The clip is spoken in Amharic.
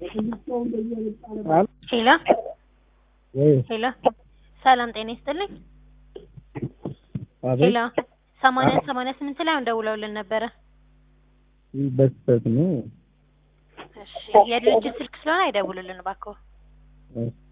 ሄሎ ሄሎ፣ ሰላም ጤና ይስጥልኝ። ሄሎ፣ ሰማንያ ሰማንያ ስምንት ላይ አሁን ደውለውልን ነበረ። በስህተት ነው። እሺ፣ የድርጅት ስልክ ስለሆነ አይደውሉልን እባክዎ።